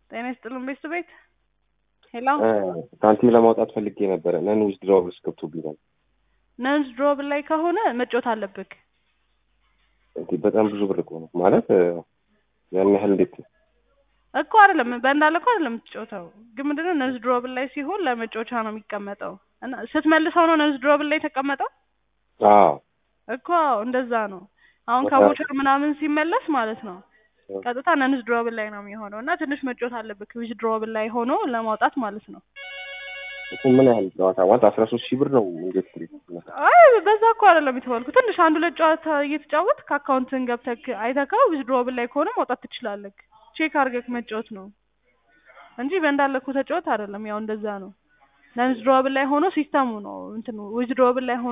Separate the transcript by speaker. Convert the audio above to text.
Speaker 1: ጤና ይስጥልን ቤት ቤት ሄሎ
Speaker 2: ሳንቲም ለማውጣት ፈልጌ ነበረ ነን ዊዝድሮውስ ገብቶብኛል።
Speaker 1: ነንስ ድሮብል ላይ ከሆነ መጮት አለብክ።
Speaker 2: እንዴ በጣም ብዙ ብር እኮ ነው ማለት ያን ያህል እንዴት
Speaker 1: እኮ አይደለም በእንዳለ እኮ አይደለም የምትጮተው፣ ግን ምንድነው ነንስ ድሮብል ላይ ሲሆን ለመጮቻ ነው የሚቀመጠው እና ስትመልሰው ነው ነንስ ድሮብል ላይ የተቀመጠው
Speaker 2: አዎ
Speaker 1: እኮ እንደዛ ነው። አሁን ከቦቸር ምናምን ሲመለስ ማለት ነው ቀጥታ ነንስ ድሮብል ላይ ነው የሚሆነው እና ትንሽ መጮት አለብክ ዊዝ ድሮብል ላይ ሆኖ ለማውጣት ማለት ነው።
Speaker 2: እሱ ምን ያህል ጨዋታ ማለት አስራ ሶስት ሺህ ብር ነው እንዴት
Speaker 1: አይ በዛ እኮ አይደለም የተባልኩ ትንሽ አንድ ሁለት ጨዋታ እየተጫወት ከአካውንትን ገብተክ አይተካው ዊዝ ድሮብል ላይ ከሆነ ማውጣት ትችላለክ። ቼክ አድርገክ መጫወት ነው እንጂ በእንዳለኩ ተጫወት አይደለም። ያው እንደዛ ነው። ነንስ ድሮብል ላይ ሆኖ ሲስተሙ ነው እንትን ዊዝ ድሮብል ላይ ሆኖ